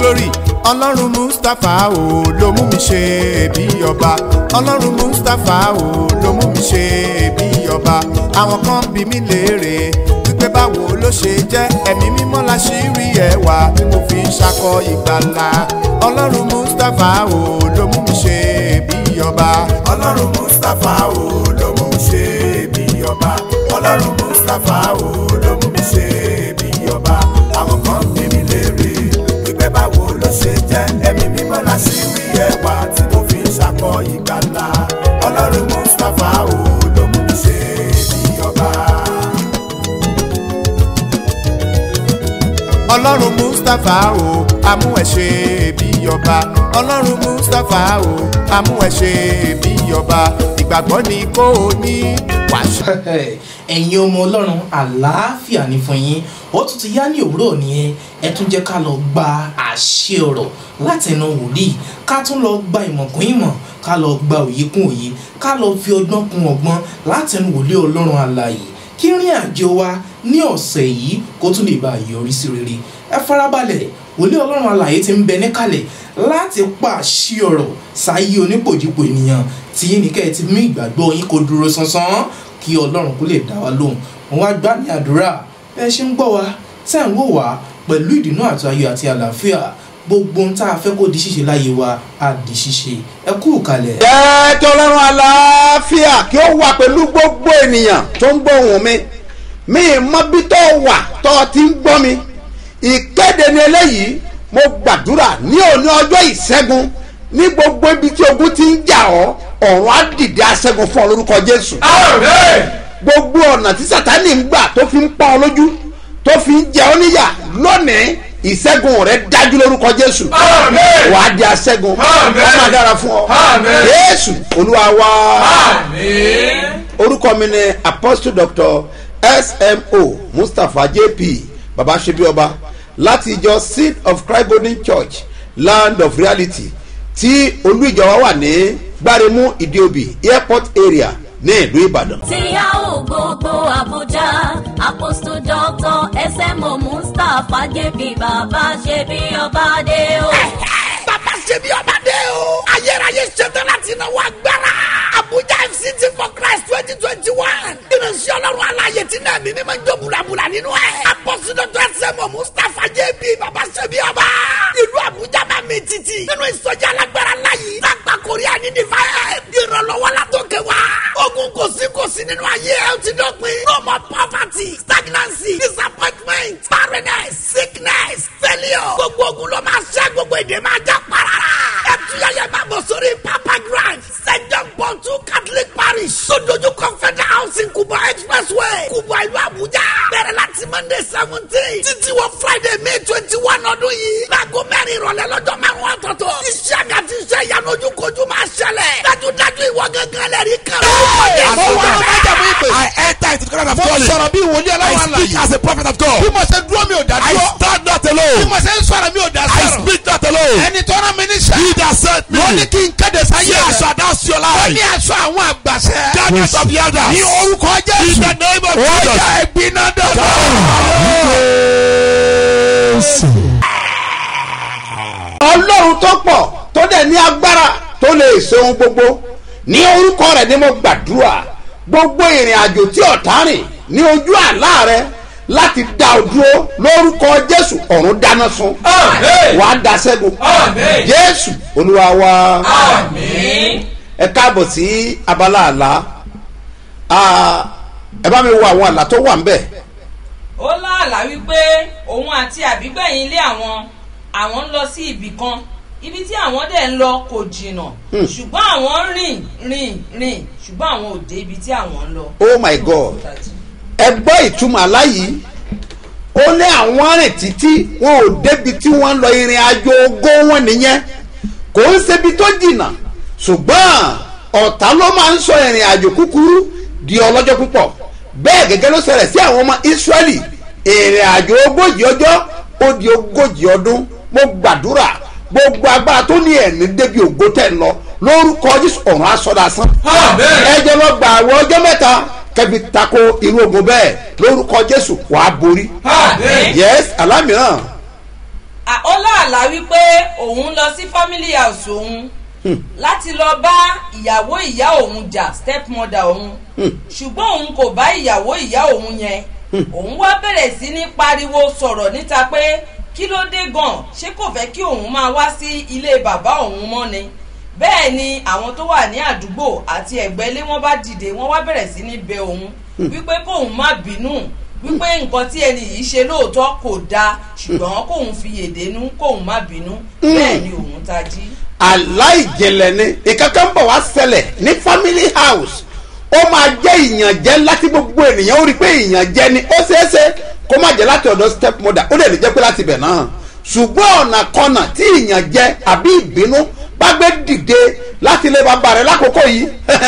glory ọlọ́run mustapha o ló mú mi ṣe bí ọba ọlọ́run mustapha o ló mú mi ṣe bí ọba àwọn kan bí mi léèrè wípé báwo ló ṣe jẹ́ ẹ̀mí mímọ́ la ṣì rí ẹwà tí mo fi ń ṣakọ ìgbàlà ọlọ́run mustapha o ló mú mi ṣe bí ọba ọlọ́run mustapha o ló mú mi ṣe bí ọba ọlọ́run mustapha o ló mú mi ṣe bí ọba àwọn kan bí mi léèrè wípé báwo ló ṣe jẹ́ ẹ̀mí mímọ́ la ṣì rí ẹwà tí mo fi ń ṣakọ ìgbàlà ọlọ́run mustapha o ló mú mi ṣe bí ọba. ọlọ́run mustapha o amú ẹ ṣe bí ọba ọlọ́run mustapha o amú ẹ ṣe bí ọba ìgbàgbọ́ ni kò ní wàṣẹ. ẹ̀yin ọmọ ọlọ́run àlàáfíà ní fún yín ó tún ti yá ní òwúrọ̀ nìyẹn ẹ tún jẹ́ ká lọ gba àṣẹ ọ̀rọ̀ látẹnu wòlíì ká tún lọ gba ìmọ̀ kún ìmọ̀ ká lọ gba òye kún òye ká lọ fi ọgbọ́n kún ọgbọ́n látẹnu wòlíì ọlọ́run àlàyé kí rìn àjò wa ní ọ̀sẹ̀ yìí kó tún lè bá a yọrí sí rere ẹ farabalẹ̀ wòlíì ọlọ́run àlàyé ti ń bẹ níkàlẹ̀ láti pàṣẹ ọ̀rọ̀ sáyé onípòjìpò ènìyàn tí yín ní kẹ́ ẹ ti mú ìgbàgbọ́ yín kó dúró sánsán kí ọlọ́run kó lè dá wa lóhùn wọn wá gbá ní àdúrà bẹ́ẹ̀ ṣe ń gbọ́ wa tẹ́ ń wò wá pẹ̀lú ìdùnnú àti ayọ̀ àti àlàáfíà gbogbo ohun tá a fẹ́ kó di ṣíṣe láyé wa á di ṣíṣe ẹ kú kalẹ̀. jẹ́ kí ọlọ́run àlàáfíà kí ó wà pẹ̀lú gbogbo ènìyàn tó ń gbọ́ ohùn mi mi ì mọ bí tó wà tó ti ń gbọ́ mi ìkéde ni eléyìí mo gbàdúrà ní òní ọjọ́ ìṣẹ́gun ní gbogbo ibi tí ogun ti ń jà ọ́ ọ̀run á dìde aṣẹ́gun fún ọ lórúkọ jésù gbogbo ọ̀nà tí sátani ń gbà tó fi ń pọ́n ọ lójú tó fi ń jẹ ọ́ níyà lónìí ìṣẹ́gun rẹ dájú lórúkọ jésù wà á di aṣẹ́gun ó máa dára fún ọ jésù olúwa wá orúkọ mi ni apostle doctor smo mustapha jp baba sebioba láti ìjọ seed of christ golden church land of reality tí olú ìjọ wa wà ní gbáremú ìdíòbí airport area ní ìlú ìbàdàn. tí a ò gbogbo àbújá apostle doctor smo mustapha jp bàbá ṣe bí ọba dé o. bàbá ṣe bí ọba dé o. ayérayé ṣetán láti náwó agbára. abuja fct for christ twenty twenty one. ìrìnsẹ̀ ọlọ́run aláyè tí náà mímí máa ń jó bulabula nínú ẹ̀. apọ́sí dr sẹ́mu mustapha jb bàbá ṣe bí ọba. ìlú abuja máa mi títì. nínú ìsọjí alágbára láyé. lágbà korea ní divine. ìrànlọ́wọ́ látòkè wá. ogun kò sí kò sí nínú ayé ẹ̀ ó ti dọ̀pin. no more poverty stagnancy disappointment barrenness sickness failure. gbogbo ogun ló máa ṣẹ́ gbogbo èdè máa já parara. ẹ tún yẹyẹ máa bọ̀ sórí papa grand st john paul two catholic parish sodoju confederal housing kubo expressway kubo ìlú abuja bẹ̀rẹ̀ láti monday seventeen títí wọ friday may twenty one ọdún yìí láago mẹ́rin ìrọ̀lẹ́ lọ́jọ́ márùn-ún ọ̀tọ̀ọ̀tọ̀ iṣẹ́ àga ti ṣe ìyanu ojúkojú máa ṣẹlẹ̀ dájúdájú ìwọ gángan lẹ́rìí kan. Mo wá májàmú ìpè. I enter into the kingdom of Mo God. sọ̀rọ̀ bí wòlíì I ọlọ́run speak àlàyé. as a prophet of God. bí mo ṣe dúró mi ò dá I dúró. stand not bí alone. mo ṣe ń sọ̀rọ̀ mi ò dá I sọ̀rọ̀. speak not alone. ẹni tó rán mi níṣẹ́. He that sent me. wọ́n ní kí n kéde sáyé Say I rẹ̀. shall announce your wọ́n ní life. aṣọ àwọn àgbàṣẹ. Darkness of the elders. ní orúkọ In jésù. the name of ó Jesus. yá ìgbiná dọ̀bọ̀. ọlọ́run tó pọ̀ tó dẹ̀ ní agbára tó lè ṣe ohun gbogbo ní orúkọ rẹ̀ ni mo gbàdúrà gbogbo ìrìn àjò tí ọ̀tá rìn ní ojú àlá rẹ láti dá o dúró lórúkọ jésù ọ̀run dáná sun wà á da ṣẹ́gun jésù olúwa wa ẹ káàbọ̀ sí abala àlá Ah, ẹ bá mi wo àwọn àlá tó wà ń bẹ̀ ó láàlá wípé òun àti àbígbẹ̀yìn ilé àwọn àwọn ń lọ sí ibì kan ibi tí àwọn dẹ̀ ń lọ kò jìnnà ṣùgbọ́n àwọn ń rìn rìn rìn ṣùgbọ́n àwọn ò dé ibi tí àwọn ń lọ. oh my god ẹ gbọ́ ìtumọ̀ àlá yìí ó ní àwọn rìn títí wọn ò débi tí wọ́n ń lọ ìrìn àjò ogó wọn nìyẹn kò ń ṣebi tó jìnnà ṣùgbọ́n ọ̀tá ló máa ń sọ ìrìn àjò kúkúrú di ọlọ́jọ́ púpọ̀ bẹ́ẹ̀ gẹ́gẹ́ ló ṣẹlẹ̀ sí àwọn ọmọ israẹli ìrìn àjò ogójì ọjọ́ ó di ogójì ọdún mo gbàdúrà gbogbo agbára tó ní ẹ̀mí débi ògo tẹ̀ ń lọ lórúkọ jésù ọ̀run asọ́dasán ẹ jẹ́ lọ gbà àwọn ọjọ́ mẹ́ta kẹbi tako irú ogun bẹ́ẹ̀ lórúkọ jésù wàá borí yes alámìíràn À- ó láàlá wípé òun lọ sí family house òun láti lọ bá ìyàwó ìyá òun jà stepmother òun ṣùgbọ́n òun kò bá ìyàwó ìyá òun yẹn òun wá bẹ̀rẹ̀ sí ní pariwo sọ̀rọ̀ níta pé kí ló dé gan ṣé kò fẹ́ kí òun máa wá sí ilé bàbá òun mọ́ ni bẹ́ẹ̀ ni àwọn tó wà ní àdúgbò àti ẹ̀gbẹ́ ilé wọn bá dìde wọ́n wá bẹ̀rẹ̀ sí ní bẹ òun wípé kóun má bínú wípé nǹkan tí ẹni yìí ṣe lóòótọ́ kò dáa ṣùgbọ́n kóun fi yèdénú kóun má bínú bẹ́ẹ̀ ni òun tají. aláìjìnlẹ̀ ni ìkankan bọ̀ wá ṣẹlẹ̀ ní family house ó máa jẹ́ ìyànjẹ́ láti gbogbo ènìyàn ó rí i pé ìyànjẹ́ ni ó ṣeéṣe kó má jẹ́ láti ọ̀dọ̀ step mother ó lè lè jẹ́ pé láti ibẹ̀ náà ṣùgbọ́n ọ̀nà kọ́nà tí ìyànjẹ́ àbí ìbínú bá gbé dìde láti ilé bàbá rẹ̀ lákòókò yìí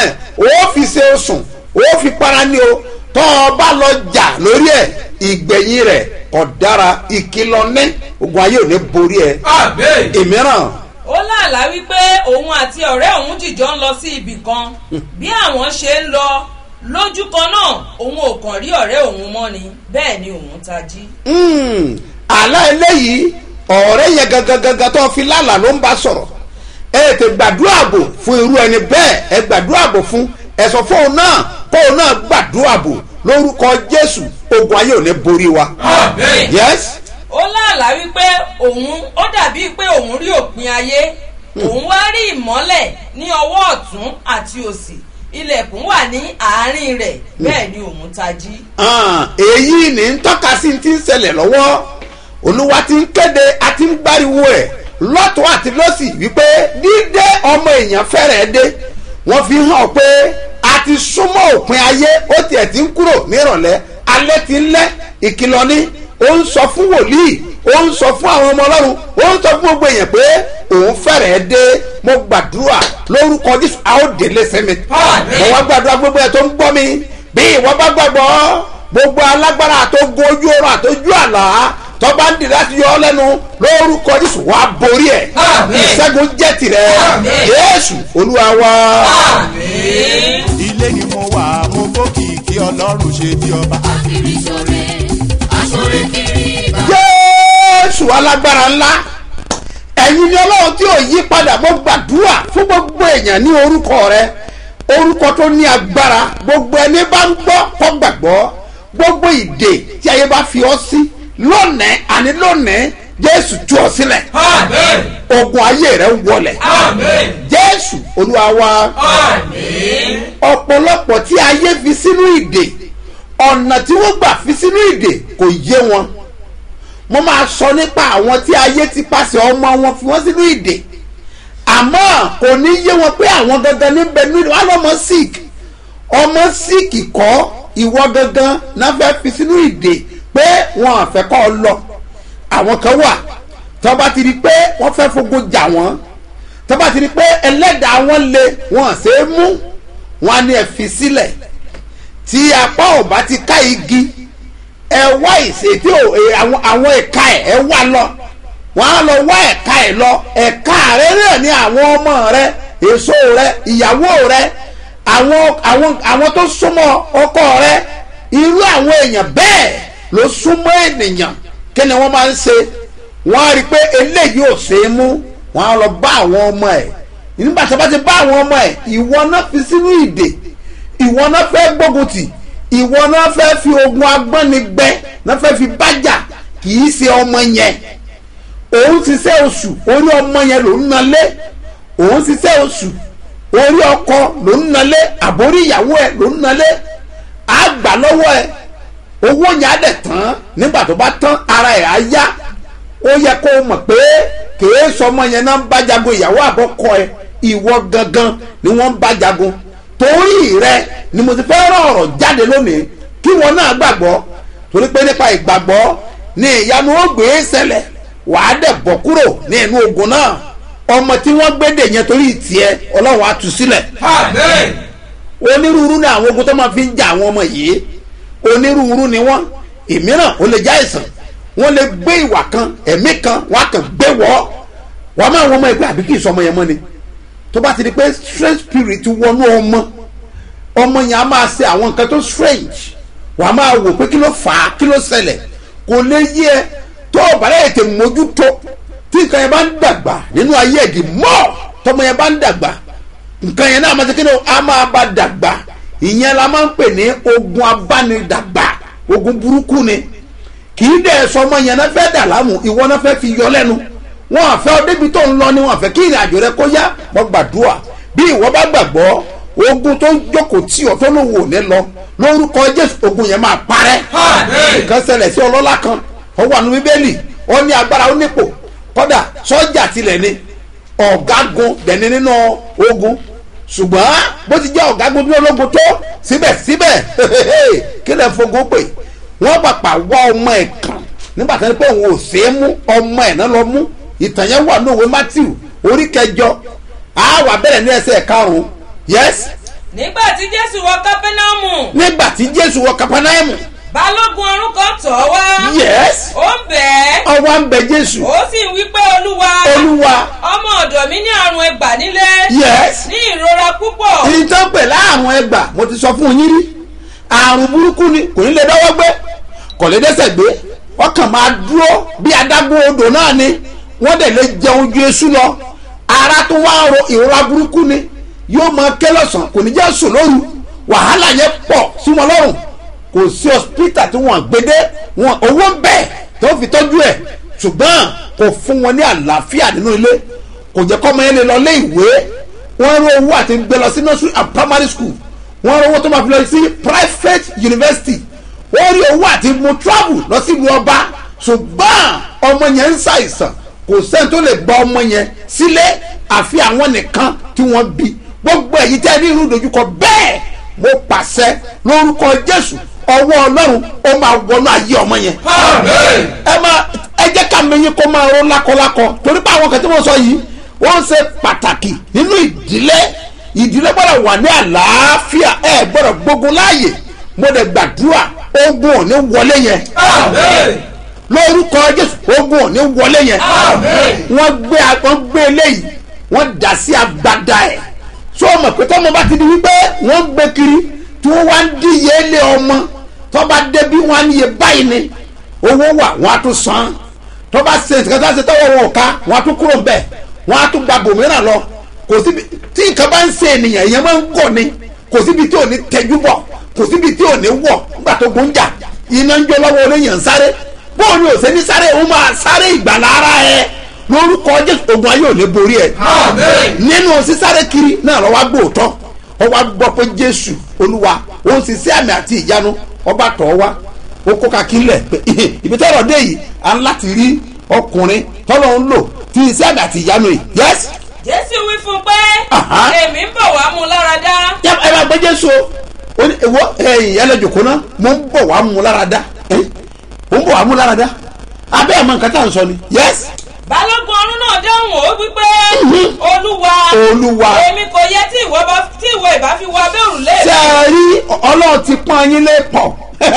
ó fi ṣe oṣùn ó fi para ní o tọ́ ọ bá lọ jà lórí ẹ̀ ìgbẹ̀yìn rẹ̀ ọ̀dára ìkìlọ̀ ní ogun ayé ò ní borí ẹ̀ ìmíràn ó láàlá wípé òun àti ọ̀rẹ́ òun jìjọ ń lọ sí ibì kan bí àwọn ṣe ń lọ lójú kan náà òun ò kàn rí ọ̀rẹ́ òun mọ́ ni bẹ́ẹ̀ ni òun tají. Mm, àlá eléyìí ọ̀rẹ́ yẹn gangan gangan tó fi lálàá ló ń bá sọ̀rọ̀ ẹ tẹ gbàdúrà bò fún irú ẹni bẹ́ẹ̀ ẹ gbàdúrà bò fún ẹ̀sọ́ fóun náà kóun náà gbàdúrà bò lórúkọ jésù ogun ayé ò ní borí wa. yes ó láàlá wípé òun ó dàbí pé òun rí òpin ayé òun wá rí ìmọ́lẹ̀ ní ọwọ́ ọ̀tún àti òsì ilẹ̀kùn wà ní àárín rẹ̀ bẹ́ẹ̀ ni òun tají. Ah, èyí ní ń tọ́ka sí ti ń ṣẹlẹ̀ lọ́wọ́ olúwa ti ń kéde àti ń gbáriwo ẹ̀ lọ́tọ̀ àti lọ́sì wípé dídé ọmọ èèyàn fẹ́rẹ̀ dé wọ́n fi hàn pé a ti súnmọ́ òpin ayé ó tiẹ̀ ti ń kúrò nírọ̀lẹ́ alẹ́ ti ń lẹ́ ìkìlọ̀ ni ó ń sọ fún wòlíì ó ń sọ fún àwọn ọmọ ọlọ́run ó ń sọ fún gbogbo èèyàn pé òun fẹ́rẹ̀ dé mo gbàdúrà lórúkọ jésù a ó délé sẹ́mi mo wá gbàdúrà gbogbo ẹ̀ tó ń gbọ́ mi bí ìwọ bá gbàgbọ́ gbogbo alágbára àtógun ojú ọrọ̀ àtójú àlá tọ́ba ń dì láti yọ ọ́ lẹ́nu lórúkọ jésù wàá borí ẹ̀ ìṣẹ́gun jẹ́ tirẹ̀ jésù olúwa wa. ilé ni mo wà mo bókìkí ọlọ́run ṣe bí ọba. kiri sore asore kiri ba. jésù alágbára ńlá ẹ̀yin ni ọlọ́run tí ò yí padà mo gbàdúrà fún gbogbo èèyàn ní orúkọ rẹ orúkọ tó ní agbára gbogbo ẹni bá ń gbọ́ kọ́ gbàgbọ́ gbogbo ìdè tí ayé bá fi ọ́ sí lónìí àní lónìí jésù tú ọ sílẹ̀ ogun ayé rẹ wọlẹ̀ jésù olúwa wa ọ̀pọ̀lọpọ̀ tí ayé fi sínú ìdè ọ̀nà tí wọ́n gbà fi sínú ìdè kò yé wọn mo máa sọ nípa àwọn tí ayé ti pàṣẹ ọmọ wọn fi wọ́n sínú ìdè àmọ́ kò ní yé wọn pé àwọn gangan níbẹ̀ nínú wọn lọ́mọ sick ọmọ sick kọ́ ìwọ gangan náà fẹ́ fi sínú ìdè pé wọn àfẹ́ kọ́ ọ lọ àwọn kan wà tó bá ti di pé wọ́n fẹ́ fogun jà wọ́n tó bá ti di pé ẹlẹ́dàá wọn lé wọn ṣe é mú wọn á ní ẹ fi sílẹ̀ tí apá ò bá ti ká igi ẹ wá ìṣètí àwọn àwọn ẹ̀ka ẹ̀ ẹ wá lọ wọ́n á lọ wá ẹ̀ka ẹ̀ lọ ẹ̀ka rẹ náà ní àwọn ọmọ rẹ èso rẹ ìyàwó rẹ àwọn àwọn àwọn tó súnmọ́ ọkọ rẹ irú àwọn èèyàn bẹ́ẹ̀ ló súnmọ́ ènìyàn kí ni wọ́n máa ń ṣe wọ́n á rí i pé eléyìí ò ṣe é mú wọ́n á lọ bá àwọn ọmọ ẹ̀ nígbà tí wọ́n bá ti bá àwọn ọmọ ẹ̀ ìwọ náà fi sínú ìdè ìwọ náà fẹ́ gbógun tì ìwọ náà fẹ́ fi ogun agbọ́nigbẹ́ náà fẹ́ fi bájà kì í ṣe ọmọ yẹn òun ṣiṣẹ́ oṣù orí ọmọ yẹn ló ń nalé òun ṣiṣẹ́ oṣù orí ọkọ ló ń nalé àbórí ìyàwó ẹ̀ ló ń nalé àgbà lọ́wọ́ ẹ̀ owó yẹn á dẹ̀ tán nígbà tó bá tán ara ẹ̀ á yá ó yẹ kó o mọ̀ pé kèé sọmọ yẹn náà ń bá jagun ìyàwó àkọ́kọ́ ẹ ìwọ gangan ni wọ́n ń bá jagun torí rẹ ni mo ti fẹ́ rán ọ̀rọ̀ jáde lónìí kí wọn náà gbàgbọ́ torí pé nípa ìgbàgbọ́ ni ìyanu ó gbé ṣẹlẹ̀ wàá dẹ̀ bọ̀ kúrò ní inú ogun náà ọmọ tí wọ́n gbé dè yẹn torí tiẹ̀ ọlọ́run á tú sílẹ̀ onírúurú ni àwọn ogun tó máa fi ń jà àwọn ọmọ yìí onírúurú ni wọ́n ìmíràn ó lè já ìsàn wọ́n lè gbé ìwà kan ẹ̀mí kan wọ́n á kàn gbé wọ́ wọ́n máa wọ́n ọmọ ẹgbẹ́ àbí kì í sọ ọmọ yẹn mọ́ ni tó bá ti di pé strange spirit wọnú ọmọ ọmọ yẹn á máa ṣe àwọn nǹkan tó strange wàá máa wò pé kí ló fà á kí ló ṣẹlẹ̀ kò lè yé ẹ tó o bá lè tè mójútó tí nǹkan yẹn bá ń dàgbà nínú ayé ẹ̀dì mọ́ tọmọ yẹn bá ń dàgbà nǹkan yẹn náà máa ti kí ni o, a máa bá dàgbà ìyẹn la máa ń pè ní ogun abánidàgbà ogun burúkú ni kì í dẹ̀ sọmọ yẹn náà fẹ́ dà láàmú ìwọ náà fẹ́ fi yọ lẹ́nu wọn àfẹ́ ọ débi tó ń lọ ni wọn àfẹ́ kí ìrìn àjò rẹ kó yá wọn gbàdúrà bí ìwọ bá gbàgbọ́ ogun tó ń jókòó tí ọ tó lòun ò ní lọ lórúkọ jésù ogun yẹn máa parẹ́ nǹkan ṣẹlẹ̀ sí ọlọ́lá kan ó wà nínú bíbélì ó ní agbára ó nípò kọ́dà sọ́jà tilẹ̀ ni ọ̀gágun dẹ̀ni nínú ogun ṣùgbọ́n bó ti jẹ́ ọ̀gágun nínú ológun tó síbẹ̀síbẹ̀ kí lè fogun pè wọ́n pàpà wá ọmọ ẹ̀ kàn nígbà tó ní pé òun ò ṣe é mú ọmọ ẹ̀ náà lọ mú ìtàn yẹn wà ní òwe matthew orí kẹjọ àwa bẹ̀rẹ̀ ní ẹsẹ̀ karùn-ún yes nígbà tí jésù wọ kápẹ́námù nígbà tí jésù wọ kapanaimu balógun ọ̀rún kan tọ̀ ọ́ wá yes ó ń bẹ̀ ẹ́ ọwọ́ ń bẹ jésù ó sì ń wí pé olúwa olúwa ọmọ ọ̀dọ̀ mi ní àrùn ẹgbà nílé yes ní ìrora púpọ̀ ìtàn pè láàrùn ẹgbà mo ti sọ fún yín rí àrùn burúkú ni kò ní lè dọ́wọ́ gbé kò lè dẹ́sẹ̀ gbé ọkàn máa dúró bí adágún odò náà ni wọ́n dẹ̀ lè jẹun ju eṣú lọ ara tó wá ro ìrora burúkú ni yóò máa ké lọ́sàn kò ní jẹ́ sùn lóru wàhálà yẹn pọ̀ sí wọn lọ́rùn kò sí hospital tí wọ́n gbédé wọn owó ń bẹ̀ tó fi tọ́jú ẹ̀ ṣùgbọ́n kò fún wọn ní àlàáfíà nínú ilé kò jẹ́ kọ́mọ yẹn lè lọ lé ìwé wọ́n rú owó àti gbé lọ sí nursery and primary school wọ́n rú owó tó máa fi lọ sí private university wọ́n rí owó àti mu travel lọ sí ìlú ọba ṣùgbọ́n ọmọ yẹn ń ṣàìsàn kò sẹ́ni tó lè gba ọmọ yẹn sílé àfi àwọn nìkan tí wọ́n bí gbogbo èyí tẹ́ ní irú dojúkọ bẹ́ẹ̀ mo pàṣẹ lórúkọ jésù ọwọ́ ọlọ́run ó máa wọnú ayé ọmọ yẹn ẹ máa ẹ jẹ́ ká mẹ́yìn kó máa ró lákọlákọ torí pé àwọn kan tí wọ́n sọ yìí wọ́n ṣe pàtàkì nínú ìdílé ìdílé gbọ́dọ̀ wà ní àlàáfíà ẹ gbọ́dọ̀ gbógun láàyè mo dẹ̀ gbàdúrà ogun ò ní wọlé yẹn lórúkọ jésù ogun ò ní wọlé yẹn wọ́n gbé wọ́n gbé eléyìí wọ́n dà sí agbada ẹ̀ so mọ̀ pé tọ́mọ bá ti di wípé wọ́n gbé kiri tí wọ́n wá ń díye lé ọmọ tọ́ba débi wọ́n á níye báyìí ni owó wà wọ́n á tún san tọ́ba ṣe ìtìkátà ṣe tọ́wọ́ wọn ò ká wọ́n á tún kúrò bẹ́ẹ̀ wọ́n á tún gba bòmíràn lọ kò síbi tí nǹkan bá ń ṣe ènìyàn èèyàn máa ń gọ̀ ni kò síbi tí ò ní tẹjú bọ̀ kò síbi tí ò ní wọ̀ nígbà tó gún jà iná ń jó lọ́wọ́ oníyàn sáré bóun ni òsè ní sáré òun máa sáré ìgbàlá ara ẹ lórúkọ jésù ogun ayé ò ní borí ẹ nínú sísáré kiri náà lọ́wọ́ gbòòtọ́ ọwọ́ gbọ́ pé jésù olúwa òun sì sí àmì àti ìyanu ọba tọ̀ wá ó kó kakílẹ̀ pé ibi tọ́rọ̀ dé yìí à ń láti rí ọkùnrin tọ́lọ́ ń lò tí iṣẹ́ àmì àti ìyanu yìí yẹ́sì jésù wí fún un pé Aha. èmi ń bọ̀ wá mú un lára dá yẹ ẹ bá gbé jésù o ó ní ìwọ ẹyìn ẹlẹjọkọ náà mo ń bọ̀ wá mú lára dá ẹ mo ń bọ̀ wá mú lára dá abẹ́ ẹ̀ mọ nǹkan tá à ń sọ ni yes balógun ọ̀rún náà dáhùn ó wípé olúwa Olúwa. èmi kò yẹ tí ìwọ bá tí ìwọ ìbá fi wọ abẹ́ òrùlé ṣe mi é rí ọlọ́run ti pọ́n yín lé pọ̀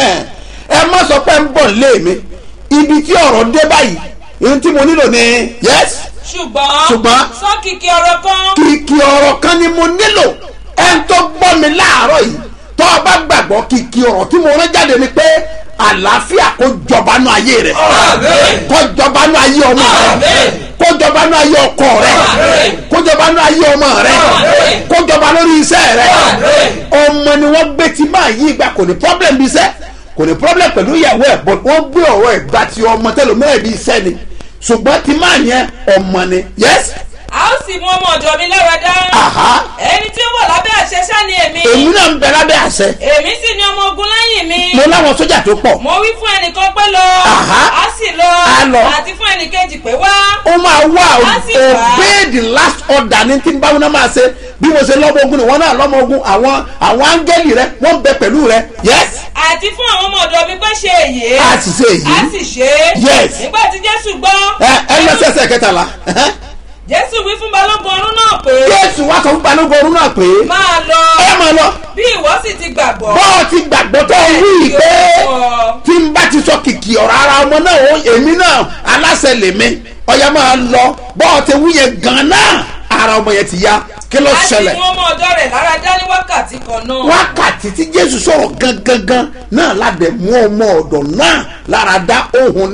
ẹ má sọ pé ń bọ̀ lé mi ibi tí ọ̀rọ̀ dé báyìí ohun tí mo nílò ni yes ṣùgbọ́n Ṣùgbọ́n. sọ kìkì ọ̀rọ̀ kan kìkì ọ̀rọ̀ kan ni mo nílò ẹ ń tó gbọ́ mi láàárọ̀ yìí tó o bá gbàgbọ́ kìkì ọ̀rọ̀ tí mo rán jáde ni pé àlàáfíà kó jọba nú ayé rẹ kó jọba nú ayé ọmọ rẹ kó jọba nú ayé ọkọ rẹ kó jọba nú ayé ọmọ rẹ kó jọba lórí iṣẹ́ rẹ ọmọ ni wọ́n gbé tí máa yí ìgbà kò ní problem bí iṣẹ́ kò ní problem pẹ̀lú ìyàwó ẹ̀ but wọ́n gbé ọ̀rọ̀ ẹ̀ gba ti ọmọ tẹlifíwẹ̀ bí iṣẹ́ ni ṣùgbọ́n tí máa yẹn ọmọ ni yes a ó sì mú ọmọ ọ̀dọ̀ mi lára dá aha ẹni tí ó wọ̀ lábẹ́ àṣẹ ṣá ni èmi èmi náà ń bẹ lábẹ́ àṣẹ èmi sì ni ọmọ ogun lẹ́yìn mi mo láwọn sójà tó pọ̀ mo wí fún ẹnìkan pé lọ Aha. a sì lọ A lọ. àti fún ẹnìkejì pé wá ó máa wá Á sì wá. obey the last order ní tí báwọn náà máa ṣe bí mo ṣe lọ́mọ ogun ni wọ́n náà lọ́mọ ogun àwọn àwọn áńgẹ́lì rẹ wọ́n ń bẹ pẹ̀lú rẹ yes àti fún àwọn ọmọ ọ̀dọ̀ mi pé ṣe èyí a sì ṣe èyí a sì ṣe é Yes. nígbà tí jésù gbọ́ ẹ ẹ lọ sí ẹsẹ̀ kẹtàlá ẹhẹ́. jésù wí fún balógun ọ̀rún náà pé jésù wá sọ fún balógun ọ̀run náà pé máa lọ ẹ máa lọ bí ìwọ sì ti gbàgbọ́ bọ́ọ̀ ti gbàgbọ́ tó wí Bẹ́ẹ̀ ni pé ó sọ. tí n bá ti sọ kìkì ọ̀rọ̀ ara ọmọ náà ó èmi náà aláṣẹ lèmi ọ̀yà máa lọ bọ́ọ̀ ti wí yẹn gan náà ara ọmọ yẹn ti yá kí ló a sì ṣẹlẹ̀ mú ọmọ ọ̀dọ̀ rẹ̀ lára dá ní wákàtí kan náà wákàtí tí jésù sọ̀rọ̀ gangan náà ládẹ̀ mú ọmọ ọ̀dọ̀ náà lára dá ohun ní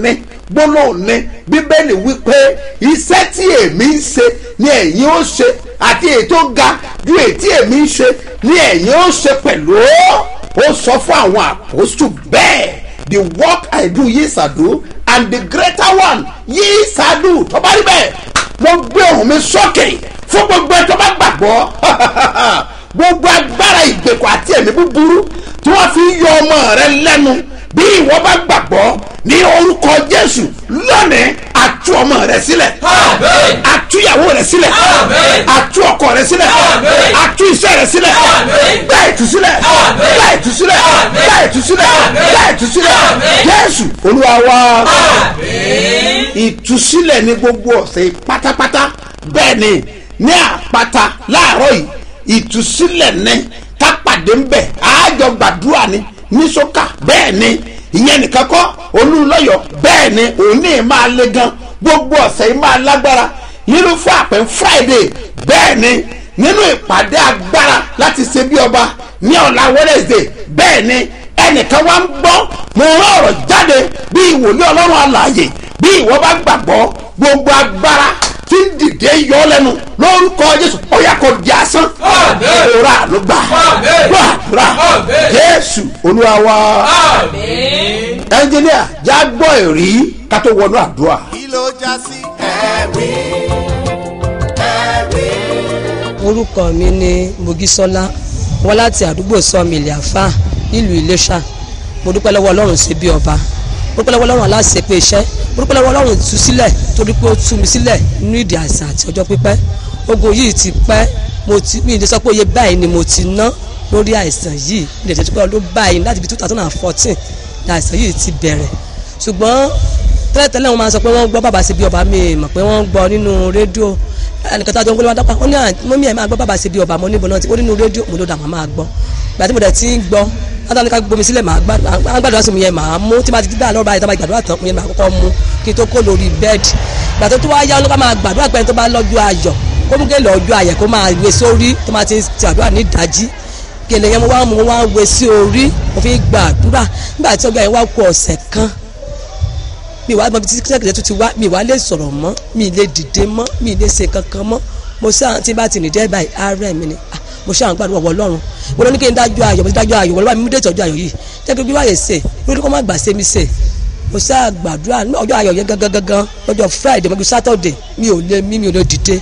gbólóhùn ní bíbélì wípé iṣẹ́ tí èmi ń ṣe ni ẹ̀yin ó ṣe àti èyí tó ga ju èyí tí èmi ń ṣe ni ẹ̀yin ó ṣe pẹ̀lú ó sọ fún àwọn àpòsù bẹ́ẹ̀ the work I do ye shall do and the greater one ye shall do tó bá rí bẹ́ẹ̀ mo gbé ohùn mi sókè fún gbogbo ẹ tó bá gbàgbọ́ gbogbo agbára ìgbèkùn àti ẹ̀mí búburú tí wọ́n fi ń yọ ọmọ rẹ lẹ́nu bí ìwọ bá gbàgbọ́ ní orúkọ jésù lónìí àtú ọmọ rẹ sílẹ̀ Àmín. àtú ìyàwó rẹ sílẹ̀ Àmín. àtú ọkọ rẹ sílẹ̀ Àmín. àtú iṣẹ́ rẹ sílẹ̀ Àmín. gbá ìtúsílẹ̀ Àmín. gbá ìtúsílẹ̀ Àmín. gbá ìtúsílẹ̀ Àmín. gbá ìtúsílẹ̀ Àmín. jésù olúwa wa Àmín. ìtúsílẹ̀ ní gbogbo ọ̀sẹ̀ pátápátá bẹ́ẹ̀ ni ní àpáta láàárọ̀ yìí ìtúsílẹ̀ ní ká pàdé ń bẹ̀ àájọ gbàdúrà ni ní sọ́kà bẹ́ẹ̀ ni ìyẹn nìkan kọ́ olúlọ́yọ̀ bẹ́ẹ̀ ni òní máa le gan gbogbo ọ̀sẹ̀ yìí máa lágbára nínú fún àpẹ́ friday bẹ́ẹ̀ ni nínú ìpàdé agbára láti ṣe bí ọba ní ọ̀la wednesday bẹ́ẹ̀ ni ẹnìkan wá ń gbọ́ mo rán ọ̀rọ̀ jáde bí ìwòlé ọlọ́run alààyè bí ìwọ bá gbàgbọ́ gbogbo agbára tí ń dìde yọ ọ́ lẹ́nu lórúkọ jésù ó yá kó di asán Àmín. òrà ló gbà Àmín. gbàdúrà Àmín. jésù olúwa wa Àmín. ẹnjìníà já gbọ́ èrí ká tó wọnú àdúrà. kí ló já sí ẹ̀rí ẹ̀rí. orúkọ mi ni mogisola wọn láti àdúgbò sọmìlì àfà nílùú iléṣà mo dúpẹ́ lọ́wọ́ ọlọ́run ṣe bí ọba mo dúpẹ́ lọ́wọ́ ọlọ́run aláṣẹ pé iṣẹ́ mo dúpẹ́ lọ́wọ́ ọlọ́run tú sílẹ̀ torí pé ó tú mi sílẹ̀ nínú ìdí àìsàn àti ọjọ́ pípẹ́ ogun yìí ti pẹ́ mo ti mi ìdí sọ pé iye báyìí ni mo ti ná lórí àìsàn yìí ní ìdí pé ọdún báyìí láti bí two thousand and fourteen ní àìsàn yìí ti bẹ̀rẹ̀ ṣùgbọ́n tẹ́lẹ̀tẹ́lẹ̀ wọn máa sọ pé wọ́n gbọ́ bàbá ṣe bí ọba mi mọ̀ pé wọ́n gbọ́ nínú rédíò ẹnìkan tó àjọ ń gbé wọn dápá ó ní mọ́mí ẹ̀ máa gbọ́ bàbá ṣe bí ọba mọ́ níbo náà tí ó nínú rédíò mo ló dà máa máa gbọ́ ìgbà tí mo dẹ̀ ti ń gbọ́ látàní ká gbomi sílẹ̀ máa gbàdúrà sí mi yẹn máa mú tí máa ti gbà lọ́rọ̀ báyìí tó bá gbàdúrà tán mo yẹn máa kọ́kọ́ mú kí n tó kó lórí bẹ́ẹ̀dì ìgbà tó tó wá yá olóka máa gbàdúrà pẹ́ni tó bá lọ́jọ́ ayọ̀ kó mú kéèlè ọjọ́ ayẹ̀ kó máa wé sórí tó máa ti ti àdúrà ní ìdájí gèlè yẹn mo wá mú mo wá wé sí orí mo fi gbàdúrà nígbà tí ọgbà yẹn wá kú ọ̀sẹ̀ kan mi wá mọ bí sẹ́kẹ̀tẹ̀ tó ti wá mi wá lè sọ̀rọ̀ mọ́ mi lè dìde mọ́ mi lè ṣe kankan mọ́ mo sáà tí bá ti nìdí ẹ̀ báyìí ààrẹ mi ni ah, mo ṣáà ń gbàdúrà wọ ọlọ́run mo lọ ní kí n dájọ́ ayọ̀ mo ti dájọ́ ayọ̀ wọ́n bá mi mú dé ìtọ́jú ayọ̀ yìí jẹ́ kí n bí wáyé ṣe lórí kó má gbà ṣe mi ṣe mo ṣáà gbàdúrà ní ọjọ́ ayọ̀ yẹn gangan gangan lọ́jọ́ friday mo fi saturday mi ò lè mí mi ò lè dìde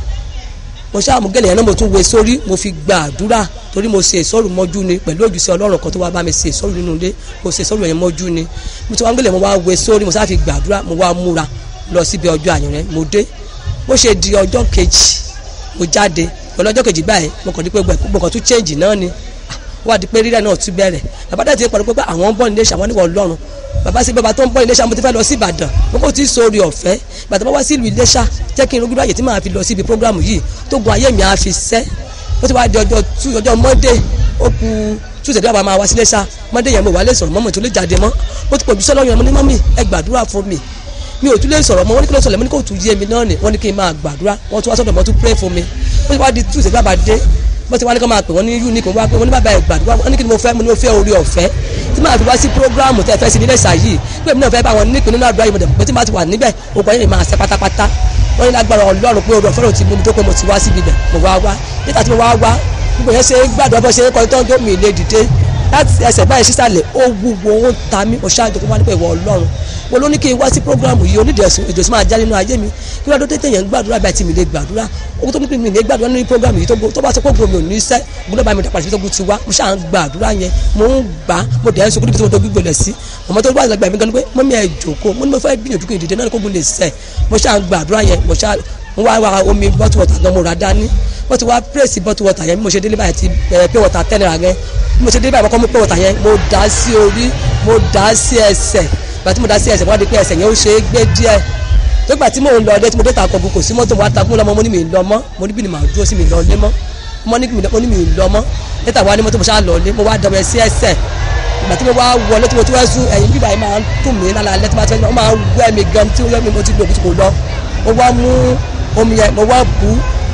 mo ṣáà mú gẹ́lẹ́ yẹn náà mo tún wé sórí mo fi gbàdúrà torí mo ṣe ìsọ̀rù mọ́jú ni pẹ̀lú òjúṣe ọlọ́run kan tó wá bá mi ṣe ìsọ̀rù nínú ilé mo ṣe ìsọ̀rù yẹn mọ́jú ni mo ti wá gẹ́lẹ́ mo wá wé sórí mo ṣáà fi gbàdúrà mo wá múra lọ síbi ọjọ́ àyàn rẹ mo dé bó ṣe di ọjọ́ kejì mo jáde pẹ̀lú ọjọ́ kejì báyìí mo kàn di pé gbogbo nǹkan tún change náà ni ó wá di pé rírẹ̀ náà tún bẹ̀rẹ̀ bàbá dẹ̀ ti ń pariwo pé àwọn ń bọ̀ nílé ṣàwọn níwọ̀ ọlọ́run bàbá sí bàbá tó ń bọ̀ nílé ṣàwọn mo ti fẹ́ lọ sí ìbàdàn mo kò tí ì sórí ọ̀fẹ́ bàtà bá wá sí ìlú iléṣà jẹ́ kí n rúgbìrì àyè tí màá fi lọ síbi prógrámù yìí tó gun ayé mi á fi sẹ́ ó ti wá di ọjọ́ tú ọjọ́ monday ó ku tuesday bí wàá máa wá sí iléṣà monday yẹn mo wà lè sọ̀rọ̀ mọ́ mo tún lè jáde mọ́ mo ti pọ̀ jùsọ́ lọ́yún ẹ̀ mo ní mọ́mì ẹ gbàdúrà fún mi mi ò tún lè sọ̀rọ̀ mọ́ wọ́n ní kí ló sọ̀rọ̀ mo ní kò tún yé mi náà ni wọ́n ní kí n máa gbàdúrà wọ́n tún wá sọ̀dọ̀ mọ́ tún pray fún mi ó ti wá di tuesday bí wàá dé bó ti wá ní kó máa pè wọ́n ní unique wọ́n wá pé wọ́n ní bàbá ẹ̀ gbàdúrà wọ́n ní kí ni mo fẹ́ mo ní mo fẹ́ orí ọ̀fẹ́ tí màá fi wá sí programu tẹ́ ẹ fẹ́ sí nílẹ̀ ṣáyì pé èmi náà fẹ́ bá wọn nípìn nínú àdúrà yìí mo dẹ̀ pé tí màá ti wà níbẹ̀ òkú ayé mi máa ṣe pátápátá wọ́n ní lágbára ọlọ́run pé orí ọ̀fẹ́ rò ti mú mi tó pé mo ti wá síbi bẹ̀ mo wá wá nígbà tí mo wá wá gbogbo yẹn ṣe ń gbàdúrà bó ṣe ń kọrin tó ń jó mi lè dìde láti ẹsẹ̀ báyìí sísàlẹ̀ ó wúwo ó ń ta mí mo ṣáàjọ kó wá nípa ìwọ ọlọ́run mo ló ní kí n wá sí programu yìí onídìí èdè sì máa já nínú ayé mi kí wọ́n tó tẹ̀yẹ̀ ń gbàdúrà báyìí tí mi lè gbàdúrà owó tó ní kí mi lè gbàdúrà nínú programu yìí tó bá sọ pé gbòmí ò ní sẹ́ gbọ́dọ̀ bá mi dàpọ̀ àti tó ti wá mo ṣáà ń gbàdúrà yẹn mo ń gbà mo dẹ̀ ń sọ kó níbi tí mo tó gbígbó lẹ̀ sí ọmọ tó wà lẹ́gbẹ̀ẹ́ mi gan ni pé mọ́mí ẹ̀ jòkó mo ní mo fẹ́ gbìyànjú kí n dìde náà kó gun lè sẹ̀ mo ṣáà ń gbàdúrà yẹn mo ṣáà mo wá wá omi bottle water gan mo rà dání wọ́n ti wá pírèsì bottle water yẹn bí mo ṣe délé báyìí ti pure water ten naira yẹn bí mo ṣe délé báyìí mo kọ́ mú pure water yẹn mo dà á sí orí mo dà á sí ẹsẹ̀ ìgbà tí mo dà á sí ẹsẹ̀ wọ́n á di pé ẹsẹ̀ yẹn ó ṣe é gbé díẹ̀ nígbà tí mò ń lọ ọdẹ tí mo dé ta kọ̀ọ̀gùn kò sí mọ́tò wa takún lọ́mọ mo ní mi lọ mọ́ mo ní bí ni màá dúró sí mi lọ lé mọ́ mo ní mi lọ mọ́ níta wa ní mọ́tò mo ṣáà lọ lé mo wá dọ̀bẹ̀ sí ẹsẹ̀ ìgbà tí mo wá wọlé tí mo tún wá sún ẹ̀yìn bíbá yìí máa ń tún mí lálẹ́ tí mo máa ń wẹ́ mi gan tí mo ti lọ mo wá mú omi yẹn mo wá bù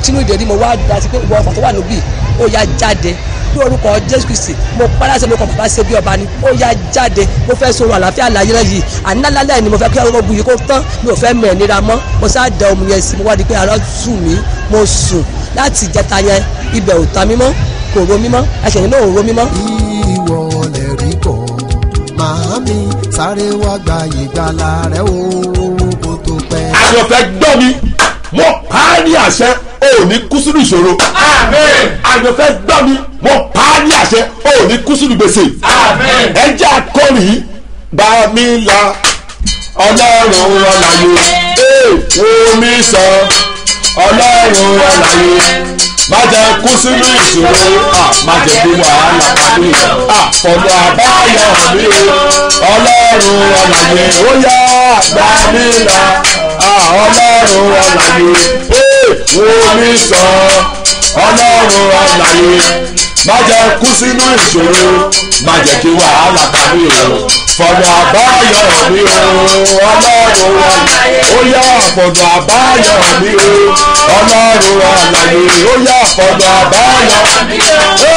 sínú ìdẹ̀rí mo wá dá sí pé ìwọ ọkọ̀ tó wà níbí ó yá jáde ní orúkọ jésù kristi mo paláṣẹ lórúkọ bàbá ṣe bí ọba ni ó yá jáde mo fẹ́ sọ̀rọ̀ àlàáfíà láyé náà yìí ànálálẹ́ ni mo fẹ́ kí ọmọ bu yìí kó tán mi ò fẹ́ mọ̀ ẹ́ nira mọ́ mo sá da omi yẹn sí mo wá di pé ara sùn mí mo sùn láti ìjẹta yẹn ibẹ̀ ò ta mí mọ́ kò ro mí mọ́ ẹsẹ̀ yẹn náà ò ro mí mọ́. ìwọ lè rí kọ́ màámi sáré wá gba ìgbàlà rẹ o kó tó pẹ́. àyànfẹ́ gbọ́ mi mo pa á ní àṣẹ o ò ní kú sínú ìṣòro. Àmín. àyànfẹ́ gbọ́ mi mo pa á ní àṣẹ o ò ní kú sínú gbèsè. Àmín. ẹ jẹ́ akọrin bá mi la ọlọ́run ọ̀làyé ee wo mi sọ ọlọ́run ọ̀làyé má jẹ́ kú sínú ìṣòro à má jẹ́ kí wàhálà pàdé à fọ̀nà àbáyọ mi o ọlọ́run ọ̀làyé ó yá gbà mí là à ọlọ́run ọ̀làyé ee wo mi sọ ọlọ́run ọ̀làyé má jẹ́ kú sínú ìṣòro má jẹ́ kí wàhálà pàdé o fọ̀nà àbáyọ mi o ọlọ́run ọ̀làyé ó yá fọ̀nà àbáyọ mi o ọlọ́run ọ̀làyé ó yá fọ̀nà àbáyọ mi o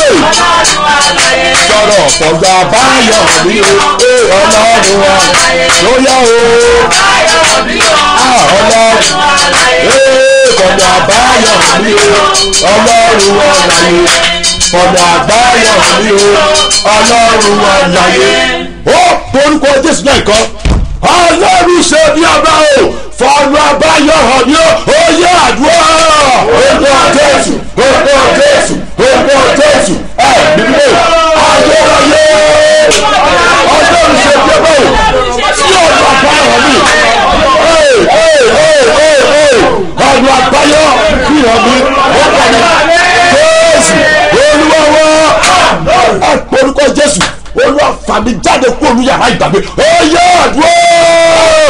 sọ̀rọ̀ fọ̀nà àbáyọ mi o ee ọlọ́run ọ̀làyé ó yá o ah ọlọ́run ee fọ̀nà àbáyọ mi o ọlọ́run ọ̀làyé fọ̀nà àbáyọ mi o ọlọ́run ọ̀làyé ó porúkọ jésù náà kan ọlọ́run ṣe bí ọba o fọ̀nà àbáyọ hàn ní o ó yẹ àdúrà orúkọ jésù orúkọ jésù orúkọ jésù ẹ bíbí ayérayé ọlọ́run ṣe bí ọba o tí ọ̀nà àbáyọ hàn mí ọ̀nà àbáyọ fi hàn mí ó kàn mí jésù olúwa wá ẹ porúkọ jésù olúwa fàmí jáde kó olú yàrá ìgbàgbé ó yẹ àdúrà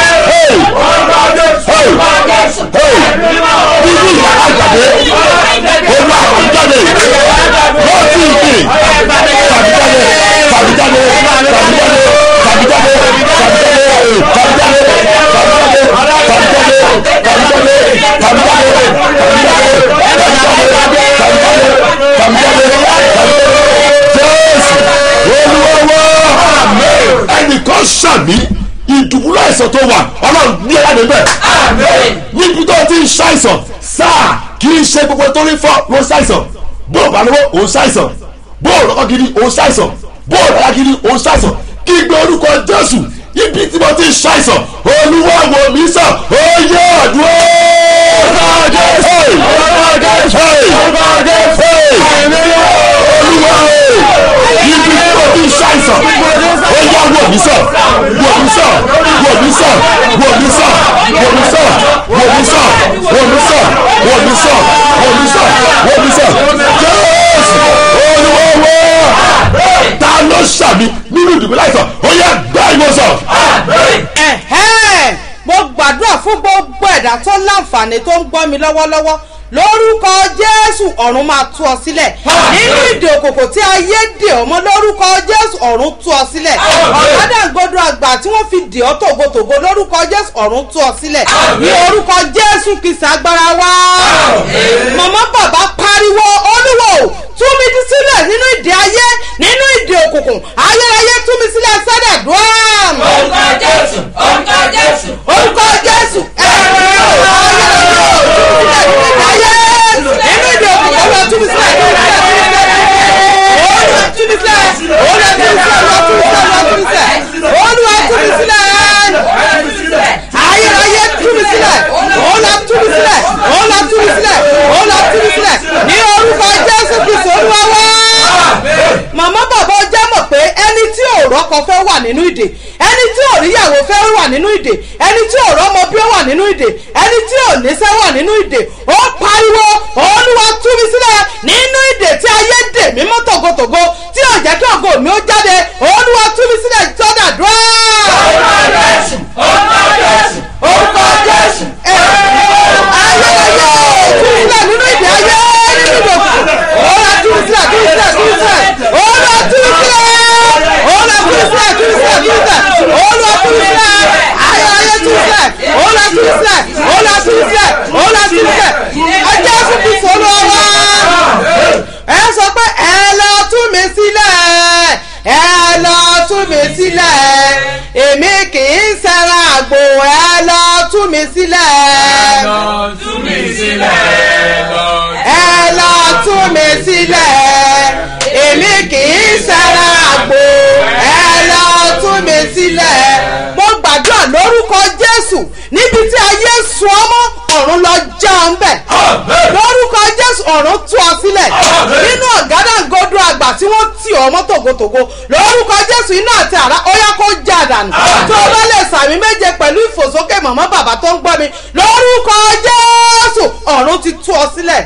bíbí yàrá ìgbàgbé olúwa fàmí jáde lọ́ọ̀tì ìgbì fàmí jáde fàmí jáde fàmí jáde fàmí jáde fàmí jáde fàmí jáde ẹnìkan ṣàmì ìdùbúlọ̀ àìsàn tó wà ọlọ́run ní ẹ̀yà níbẹ̀ níbi tó ti ń ṣàìsàn sáà kì í ṣe gbogbo tó ń fọ́ ló ń ṣàìsàn bó o bá lówó òun ṣàìsàn bó o lọ́kọ́ gidi òun ṣàìsàn bó o lọ́kọ́ gidi òun ṣàìsàn kí gbé orúkọ jésù ibi tí mo ti ń ṣàìsàn olúwa wò mí sàn ó yẹ àdúrà. olúwa ibi tí mo ti ń ṣàìsàn ó yá wò mí sàn wò mí sàn wò mí sàn wò mí sàn wò mí sàn wò mí sàn wò mí sàn wò mí sàn wò mí sàn wò mí sàn jésù olúwa wò ta ló ṣàmì nínú ìdìbò láìsàn ó yá gbá ìwòsàn. ẹ̀hẹ́n mo gbàdúrà fún gbogbo ẹ̀dá tó láǹfààní tó ń gbọ́ mi lọ́wọ́lọ́wọ́ lórúkọ jésù ọ̀run máa tú ọ sílẹ̀ nínú ìdè òkòkò tí ayé dè ọmọ lórúkọ jésù ọ̀run tú ọ sílẹ̀ ọ̀gádàngodo àgbà tí wọ́n fi dè ọ́ tògótògó lórúkọ jésù ọ̀run tú ọ sílẹ̀ ní orúkọ jésù kìsà agbára wá màmá bàbá pariwo olúwo tú mi sílẹ̀ nínú ìdè ayé nínú ìdè òkùnkùn ayérayé tú mi sílẹ̀ sẹ́dẹ̀ dùn. orúkọ jésù orúkọ jésù orúkọ jésù ẹ̀rọ ayé nínú ìdè òkùnkùn ọlọ́ tú mi sílẹ̀ olúwa tú mi sílẹ̀ olúwa tú mi sílẹ̀ olúwa tú mi sílẹ̀ ayérayé tú mi sílẹ̀ olúwa tú mi sílẹ̀ olúwa tú mi sílẹ̀ olúwa tú mi sílẹ̀ ní orúkọ jésù kristu olúwa wá màmá bàbá ọjà mọ̀ pé ẹni tí ò rọ́kọ fẹ́ wà nínú ìdè ẹni tí ò ríyàwó fẹ́ wà nínú ìdè ẹni tí ò rọ́mọ bí ó wà nínú ìdè ẹni tí ò níṣẹ́ wà nínú ìdè ó pariwo olúwa tú mi sílẹ̀ nínú ìdè tí ayé dè mí mọ́ tògótògó tí ò jẹ́ kí ògo mi ó jáde olúwa tú mi sílẹ̀ sọ́dà dúró. orúkọ jésù orúkọ jésù orúkọ jésù. ayérayé tú mi sílẹ̀ nínú ìdè ayé nínú ìdè òkùnkùn olúwa tú mi sílẹ̀ tú mi sílẹ̀ tú mi sílẹ̀ olúwa tú mi sílẹ̀ olúwa tú mi sílẹ̀ tú mi sílẹ̀ tú mi sílẹ̀ olúwa tú mi sílẹ̀ ayérayé tú mi sílẹ̀ olúwa tú mi sílẹ̀ olúwa tú mi sílẹ̀ olúwa tú mi sílẹ̀ ẹjẹ́ fún tú mi sílẹ̀ èmi kì í ṣẹran àgbò ẹ lọ tú mi sílẹ̀ lọ tú mi sílẹ̀ lọ. ẹ lọ tú mi sílẹ̀ èmi kì í ṣẹran àgbò ẹ lọ tú mi sílẹ̀ mo gbàdúrà lórúkọ jésù níbi tí ayé sun ọmọ ọ̀run lọ já ọ ń bẹ̀ lórúkọ jésù ọ̀run tú ọ sílẹ̀ nínú ọ̀gádàgodo àgbà tí wọ́n tì ọ mọ́ tògótògó lórúkọ jésù iná àti àrá ó yá kó já dànù tó o bá lè sàmì méje pẹ̀lú ìfòsókè mọ̀mọ́ bàbá tó ń gbọ́ mi lórúkọ jésù ọ̀run ti tú ọ sílẹ̀.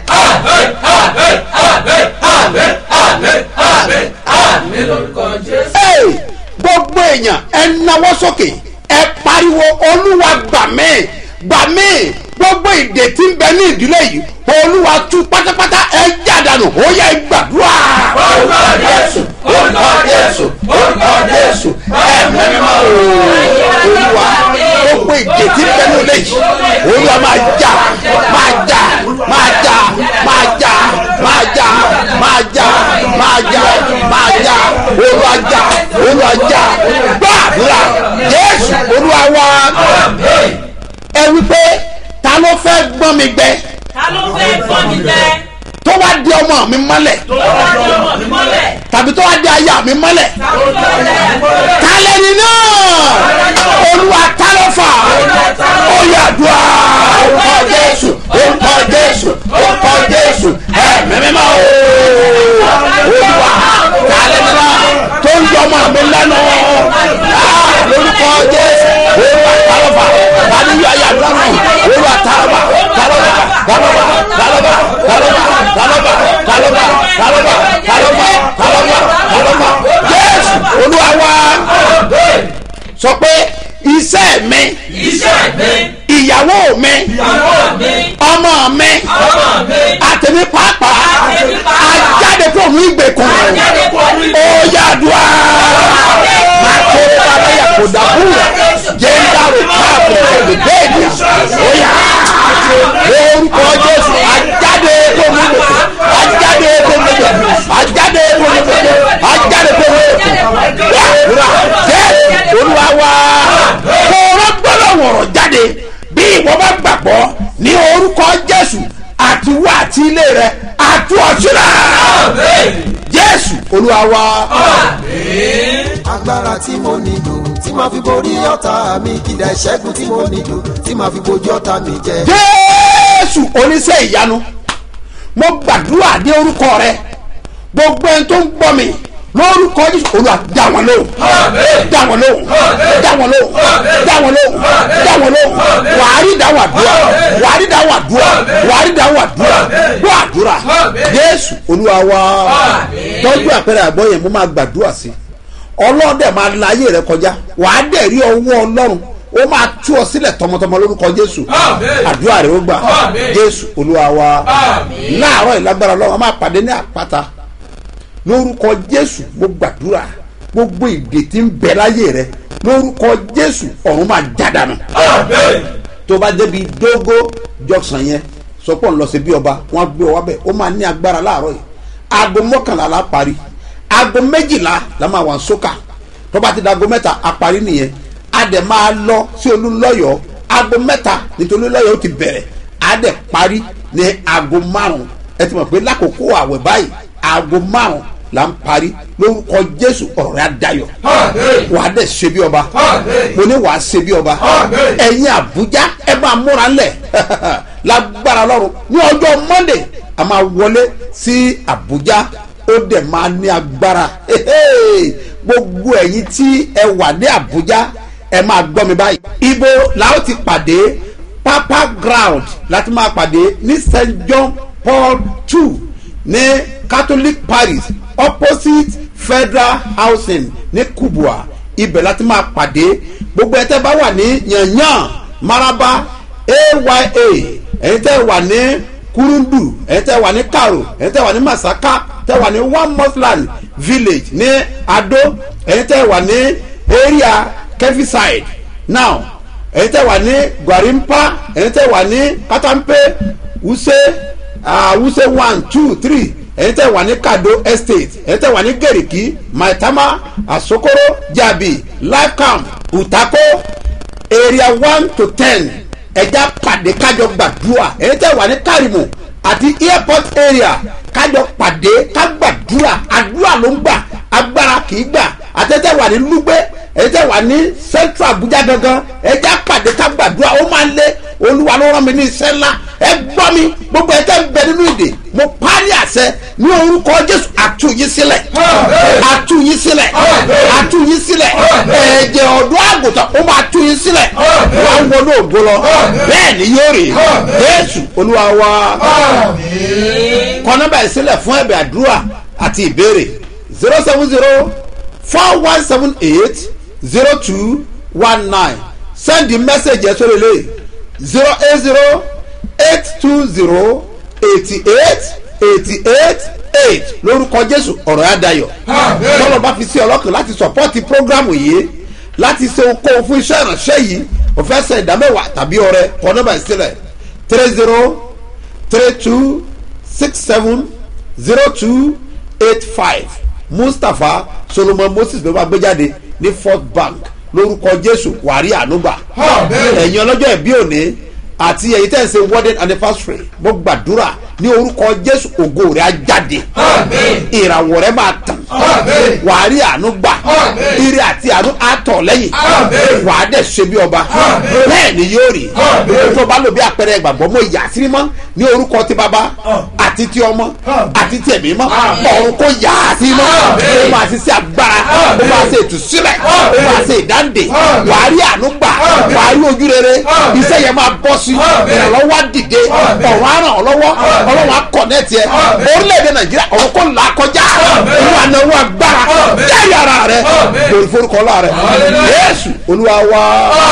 Hey, gbogbo èèyàn ẹ nawọ́ sókè ẹ pariwo olúwa gbà mí gbà mí gbogbo ìdè tí ń bẹ ní ìdílé yìí olúwa tú pátápátá ẹ jádànù ó yẹ gbàdúrà. orúkọ jésù orúkọ jésù orúkọ jésù ẹ̀mí mímọ́ olúwa gbogbo ìdè tí ń bẹ ní ìdílé yìí olúwa máa já máa já máa já máa já máa já máa já máa já máa já olúwa já olúwa já gbàdúrà jésù olúwa wá ẹ wípé ta ló fẹ́ gbọ́n mi gbẹ ta ló fẹ́ gbọ́ mi jẹ tó wá di ọmọ mi mọ́lẹ̀ tó wá di ọmọ mi mọ́lẹ̀ tàbí tó wá di aya mi mọ́lẹ̀ tó wá di aya mi mọ́lẹ̀. tálẹ́ni náà olúwa ta ló fà ó yà dùá orúkọ jésù orúkọ jésù orúkọ jésù ẹ̀mí mímọ́ o olúwa tálẹ́ni náà tó ń yọ ọmọ mi lẹ́nu Ah, lórúkọ jésù olúwa ta ló fà tani yọ aya mi lẹ́nu olúwa ta ló fà ta ló fà ta ló fà ta ló fà ta ló fà ta ló fà ta ló fà ta ló fà ta ló fà ta ló fà ta ló fà jésù olúwa wá sọ pé iṣẹ́ mi iṣẹ́ mi ìyàwó mi ìyàwó mi ọmọ mi ọmọ mi àtẹ̀mí pàápàá Àtẹ̀mí pàápàá. ajáde kúrò ní ìgbèkùn Ajáde kúrò ní ó yàdùá máa kó sábẹ́yà kò dàbúrà jẹ́ńdàrú káàbọ̀ ẹ̀dùbẹ́ẹ̀dì ó yà orúkọ jésù ajáde kúrò ní ìgbèkùn ajáde kúrò ní ìgbèkùn ajáde kúrò ní ìgbèkùn ajáde kúrò ní ìgbèkùn yàdùá jẹ́ olúwa wá kó rọ́gbọ́dọ̀ wọ̀rọ̀ jáde bí ìwọ bá gbàgbọ́ ní orúkọ jésù àti wá àti ilé rẹ àti ọ̀ṣunà jésù olúwa wá. agbára tí mo nílò tí máa fi borí ọ̀tá mi kìdá ìṣẹ́gun tí mo nílò tí máa fi bojú ọ̀tá mi jẹ. jésù oníṣẹ́ ìyanu mo gbàdúrà ní orúkọ rẹ gbogbo ẹni tó ń gbọ́ mi lórúkọ jésù olúwa dá wọn lóhùn dá wọn lóhùn dá wọn lóhùn dá wọn lóhùn dá wọn lóhùn wàá rí dáhùn àdúrà wàá rí dáhùn àdúrà wàá rí dáhùn àdúrà gbọ́ àdúrà jésù olúwa wá tọ́jú àpẹẹrẹ àgbọ̀ yẹn mo máa gbàdúrà sí ọlọ́dẹ máa la ayé rẹ kọjá wàá dẹ̀ rí ọwọ́ ọlọ́run ó máa tú ọ sílẹ̀ tọmọtọmọ lórúkọ jésù àdúrà rẹ ó gbà jésù olúwa wá láàárọ̀ ìlágbára ọlọ́run a máa pàdé ní àpáta lórúkọ jésù mo gbàdúrà gbogbo ìdè tí ń bẹ láyé rẹ lórúkọ jésù ọ̀run máa jádànù tó bá débi dógó jọsàn yẹn sọpọ̀ ń lọ sí bí ọba wọn gbé ọ wábẹ̀ ó máa ní agbára láàárọ̀ yìí aago mọ́kànlá la parí aago méjìlá la máa wà sókà tó bá ti da aago mẹ́ta a parí nìyẹn a dẹ̀ máa lọ sí olúlọ́yọ̀ aago mẹ́ta nítorí olúlọ́yọ̀ ó ti bẹ̀rẹ̀ a dẹ̀ parí ní aago márùn ẹ ti mọ̀ pé lákòókò àwẹ̀ báyìí aago márùn la ń parí lórúkọ jésù ọ̀rọ̀ rẹ̀ á dayọ̀ wàá dẹ̀ ṣe bí ọba mo ní wàá ṣe bí ọba ẹ̀yin àbújá ẹ máa múra ńlẹ̀ lágbára lọ́rùn ní ọjọ́ monday a máa wọlé sí àbújá ó dẹ̀ máa ní agbára gbogbo ẹ̀yin tí ẹ wà ní àbújá ẹ máa gbọ́ mi báyìí ibo la ó ti pàdé papa ground láti máa pàdé ní st john paul two ní catholic parish opposite federal housing ní kubwa ibẹ̀ láti máa pàdé gbogbo ẹ̀ tẹ́ bá wà ní yanyan maraba aya ẹ̀yin tẹ́ wà ní kurundu ẹ̀yin tẹ́ wà ní karo ẹ̀yin tẹ́ wà ní masaka tẹ́ wà ní one musland village ní ado ẹ̀yin tẹ́ wà ní area kefiside now ẹ̀yin tẹ́ wà ní gwarimpa ẹ̀yin tẹ́ wà ní katampe wuse uh, wuse one two three ẹ̀yin tẹ́ wà ní kado estate ẹ̀yin tẹ́ wà ní gẹ̀rìkì maitama asokoro jabi lifecamp utako area one to ten ẹja pàdé kájọ gbàdúrà ẹ̀yin tẹ́ wà ní karimu àti airport area kájọ pàdé ká gbàdúrà àdúrà ló ń gbà agbára kì í gbà àtẹ́tẹ́ wà ní lúgbẹ́ ẹ̀jẹ̀ wà ní central abuja gangan ẹ̀jẹ̀ pàdé ká gbàdúrà ó máa ń lé olúwa ló rán mi ní iṣẹ́ ńlá ẹ gbọ́ mi gbogbo ẹ̀jẹ̀ ń bẹ nínú ìdè mo parí àṣẹ ní orúkọ jésù àtúnyí sílẹ̀ àtúnyí sílẹ̀ àtúnyí sílẹ̀ ẹ̀jẹ̀ ọ̀dọ́ àgùntàn ó máa túnyí sílẹ̀ wà ń wọnú ògo lọ bẹ́ẹ̀ ni yóò rí jésù olúwa wa kọ nọ́mbà ìsílẹ̀ fún ẹ̀bẹ̀ àdúrà àti ìbéèrè zero seven zero four one seven eight zero two one nine send the message yẹn sórí ilé zero eight zero eight two zero eighty eight eighty eight eight lórúkọ jésù ọ̀rọ̀ yá dayọ̀ tọ́lọ̀ bá fi sí ọlọ́kàn láti sọ̀pọ́tì prógrámù yìí láti ṣe okòwò fún iṣẹ́ ìránṣẹ́ yìí o fẹ́ sẹ ìdámẹ́wàá tàbí ọrẹ kọ́ nọ́mbà ìsílẹ̀ three zero three two six seven zero two eight five mustapha solomon moses ló bá gbé jáde ní fort bank lórúkọ jésù wàrí ànúgbà ẹ̀yin ọlọ́jọ́ ìbí òní àti ẹ̀yin tẹ̀ ń ṣe wedding anniversary mo gbàdúrà ní orúkọ jésù ògo rẹ̀ á jáde ìràwọ̀ rẹ̀ máa tàn wàrí ànúgbà ire àti àánú àtọ̀ lẹ́yìn wà á dẹ̀ ṣe bí ọba bẹ́ẹ̀ ni yóò rí tó bá lò bí àpẹẹrẹ ìgbàgbọ́ mọ ìyá sí mọ́ ní orúkọ ti bàbá àti ti ọmọ àti ti ẹ̀mí mọ́ ọ̀run kò yá sí mọ́ ó máa ṣe sí agbára ó máa ṣe ìtúsílẹ̀ ó máa ṣe ìdáǹdè wà á rí ànúgbà wà á rí ojú rere iṣẹ́ yẹn máa bọ́ sí ìrànlọ́wọ́ á dìde ọ̀run á ràn ọ́ lọ́wọ́ ọlọ́run á kọ̀nẹ́ẹ̀tì ẹ orílẹ̀-èdè nàìjíríà ọ̀run kò là kọjá olúwa náwó agbára jẹ́rìí ara rẹ lórí forúkọ ọlá rẹ yéésù olúwa wá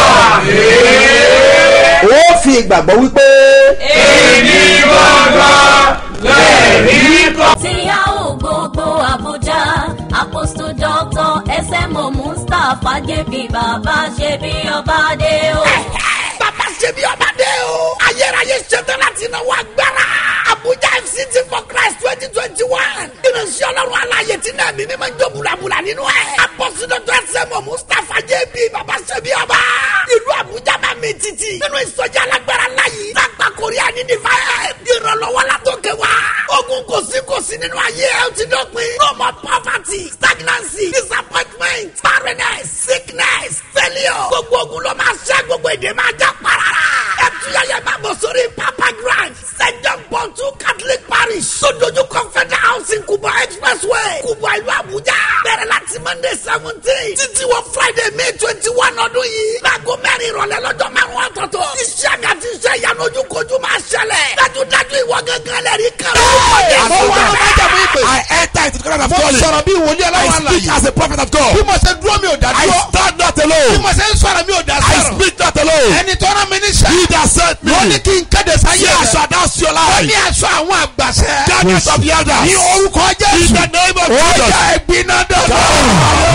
ó fi ìgbàgbọ́ wípé. èmi gbọ́ngàn lẹ́ẹ̀rí kọ́. tí a ò gbogbo àbújá apostle doctor smo mustapha jẹ́bi bàbá ṣe bí ọba dé o. bàbá ṣe bí ọba dé o. ayérayé ṣetán láti náwó agbára. abuja fct for christ twenty twenty one. ìrìnsì ọlọ́run aláyè tí náà mímí máa ń jó bulabula nínú ẹ̀. apọ́sídọ́tọ̀ ẹsẹ̀mọ̀ mustapha jẹ́bi bàbá ṣe bí ọba. ìlú abuja máa mi títì. nínú ìsọjí alágbára láyé. lágbà korea ní divine. ìrànlọ́wọ́ la tó kẹ wá. ogun kò sí kò sí nínú ayé ẹ ó ti dọ̀pin. no more poverty stagnancy disappointment barrenness sickness failure. gbogbo ogun ló máa ṣẹ́ gbogbo èdè máa já parara. ẹ tuyẹyẹ máa bọ̀ sórí papa grand st john paul two catholic parish sojoju confederal housing kuba expressway kuba ìlú abuja. bẹ̀rẹ̀ láti monday seventeen títí wọ friday may twenty one ọdún yìí. láago mẹ́rin ìrọ̀lẹ́ lọ́jọ́ márùn-ún ọ̀tọ̀ọ̀tọ̀. iṣẹ́ àgàtì iṣẹ́ ìyanu ojúkojú máa ṣẹlẹ̀. dájúdájú ìwọ gángan lẹ́rìí kan. mo wá ló bá jẹ̀mú ìpè. I enter into the kingdom of God. mo sọ̀rọ̀ bí wòlíì ọlọ́wọ́ àlàyé. I speak as a prophet of God. bí mo ṣe dúró mi ò dá dúró. I stand not alone. bí mo ṣe ń sọ̀rọ̀ mi ò dá sọ̀rọ̀. I speak not alone. ẹni tó rán mi níṣẹ́. he that sent me. wọ́n ní kí n kéde sáyé rẹ̀. yes announce your life. wọ́n ní aṣọ àwọn àgbàṣẹ. darkness of the elders. ní orúkọ jésù. in the name of Jesus. ó yà ẹ̀gbin náà dọ̀dọ̀.